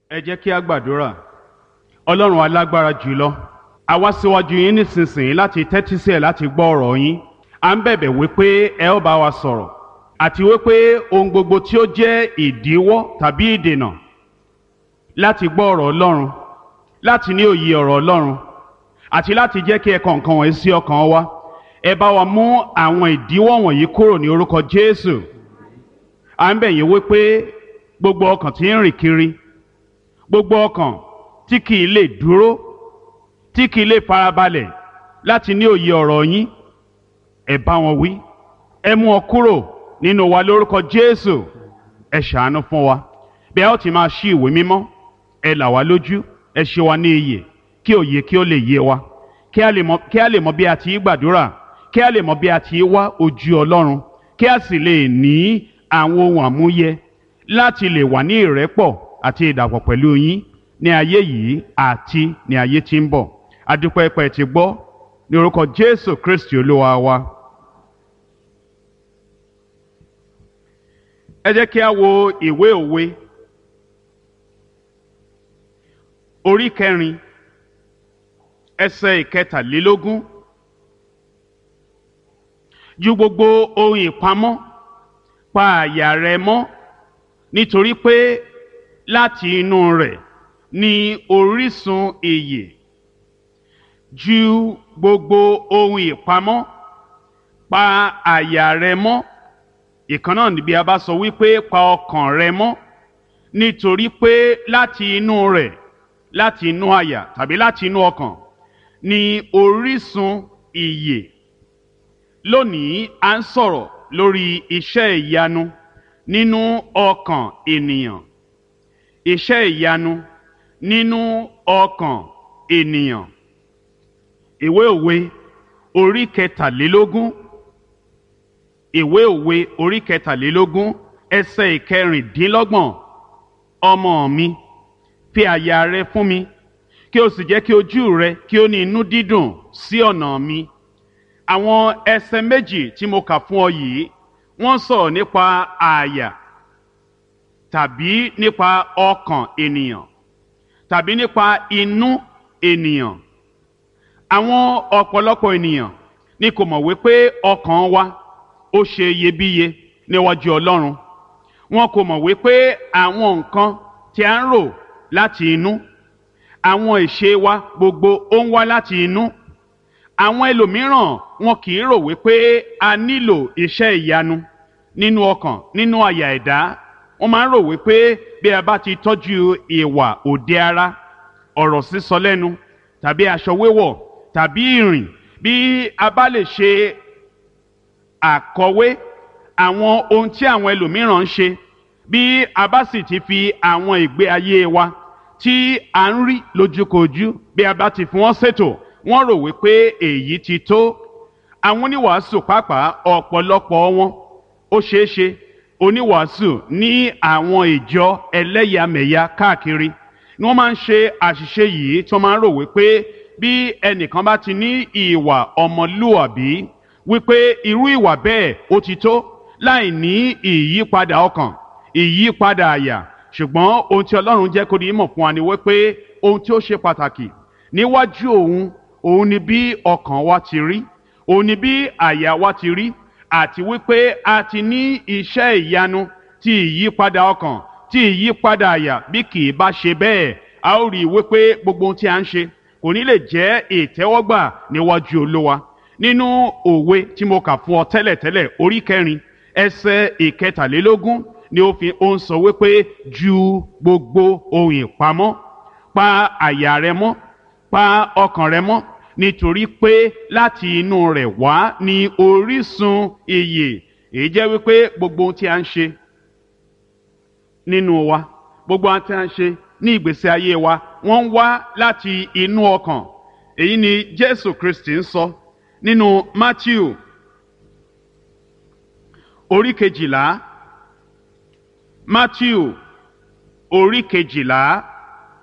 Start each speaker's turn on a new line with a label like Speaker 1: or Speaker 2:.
Speaker 1: ẹ jẹ́ kí a gbàdúrà ọlọ́run alágbára jùlọ a wá síwájú yín nísinsìnyí láti tẹ́tí sí ẹ̀ láti gbọ́ ọ̀rọ̀ yín à ń bẹ̀bẹ̀ wípé ẹ ó bá wa sọ̀rọ̀ àti wípé ohun gbogbo tí ó jẹ́ ìdíwọ́ tàbí ìdènà láti gbọ́ ọ̀rọ̀ ọlọ́run láti ní òye ọ̀rọ̀ ọlọ́run àti láti jẹ́ kí ẹ̀kọ́ nǹkan wọ̀nyí sí ọkàn wa ẹ bá wa mú àwọn ìdíwọ́ wọ̀nyí kúrò ní orúkọ Jésù à ń bẹ̀ yín wípé gbogbo ọkàn tí ń rìn kiri gbogbo ọkàn tí kì í lè dúró tí kì í lè farabalẹ̀ láti ní òye ọ̀rọ̀ yín ẹ bá wọn wí ẹ mú ọ kúrò nínú wa lórúkọ Jésù ẹ ṣàánú fún wa bí a ó ti máa ṣí ìwé mímọ́ ẹ là wá lójú ẹ ṣe wa ní iyè kí òye kí ó lè yé wa kí a lè mọ kí a lè mọ bí a ti í gbàdúrà kí a lè mọ bí a ti í wá ojú Ọlọ́run kí a sì lè ní àwọn ohun àmúyẹ láti lè wà ní ìrẹ́pọ̀ àti ìdàpọ̀ pẹ̀lú yín ní ayé yìí àti ní ayé tí ń bọ̀ adúpẹ́ pẹ́ ti gbọ́ ní orúkọ Jésù Kristi Olúwa wa. ẹ jẹ́ kí a wo ìwé òwe orí kẹrin ẹsẹ̀ ìkẹtàlélógún ju gbogbo ohun ìpamọ́ pa àyà rẹ mọ́ nítorí pé láti inú rẹ̀ ni orísun ìyè ju gbogbo ohun ìpamọ́ pa àyà rẹ mọ́ ìkan náà níbi a bá sọ wípé pa ọkàn rẹ mọ́ nítorí pé láti inú rẹ̀ láti inú àyà tàbí láti inú ọkàn ni orísun ìyè lónìí à ń sọ̀rọ̀ lórí iṣẹ́ ìyanu nínú ọkàn ènìyàn iṣẹ́ ìyanu nínú ọkàn ènìyàn ìwé òwe orí kẹtàlélógún ìwé òwe orí kẹtàlélógún ẹsẹ̀ ìkẹrìndínlọ́gbọ̀n ọmọ mi fi àyà rẹ fún mi kí o sì jẹ́ kí ojú rẹ kí ó ní inú dídùn sí ọ̀nà mi àwọn ẹsẹ̀ méjì tí mo kà fún ọ yìí wọ́n sọ̀rọ̀ nípa àyà tàbí nípa ọkàn ènìyàn tàbí nípa inú ènìyàn àwọn ọ̀pọ̀lọpọ̀ ènìyàn ni kò mọ̀ wípé ọkàn wa ó ṣe iyebíye níwájú Ọlọ́run wọn kò mọ̀ wípé àwọn nǹkan tí a ń rò láti inú àwọn ìṣe wa gbogbo ó ń wá láti inú àwọn ẹlòmíràn wọn kì í rò wípé a nílò iṣẹ́ ìyanu nínú ọkàn nínú àyà ẹ̀dá wọ́n máa ń rò wípé bí a bá ti tọ́jú ìwà òde ara ọ̀rọ̀ sísọ lẹ́nu tàbí aṣọ wíwọ̀ tàbí ìrìn bí a bá lè ṣe àkọwé àwọn ohun tí àwọn ẹlòmíràn ń ṣe bí a bá sì ti fi àwọn ìgbé ayé wa tí a ń rí lójúkojú bí a bá ti fi wọ́n ṣètò wọ́n rò wípé èyí ti tó àwọn oníwàásù pàápàá ọ̀pọ̀lọpọ̀ wọn ó ṣeé ṣe oníwàásù ní àwọn ìjọ ẹlẹ́yàmẹ̀yà káàkiri ni wọ́n máa ń ṣe àṣìṣe yìí tí wọ́n máa ń rò wípé bí ẹnìkan bá ti ní ìwà ọmọlúwàbí wípé irú ìwà bẹ́ẹ̀ ó ti tó láì ní ìyípadà ọkàn ìyípadà àyà ṣùgbọ́n ohun tí Ọlọ́run jẹ́ kó di mọ̀ fún wa ni wípé ohun tí ó ṣe pàtàkì níwájú òun òun ni bí ọkàn wa ti rí òun ni bí àyà wa ti rí àti wípé a ti ní iṣẹ́ ìyanu ti ìyípadà ọkàn ti ìyípadà àyà bí kì í bá ṣe bẹ́ẹ̀ a ó rí i wípé gbogbo ohun tí a ń ṣe kò ní lè jẹ́ ìtẹ́wọ́gbà níwájú Olúwa nínú òwe tí mo kà fún ọ tẹ́lẹ̀tẹ́lẹ̀ orí kẹrin ẹsẹ̀ ìkẹtàlélógún ni ó fi ó ń sọ wípé ju gbogbo ohun ìpamọ́ pa àyà rẹ mọ́ pa ọkàn rẹ mọ́ nítorí pé láti inú rẹ̀ wá ní orísun ìyè èyí jẹ́ wípé gbogbo ohun tí a ń ṣe nínú wa gbogbo ohun tí a ń ṣe ní ìgbésí ayé wa wọ́n ń wá láti inú ọkàn èyí ni Jésù Kristi ń sọ nínú Matthew orí kejìlá Matthew orí kejìlá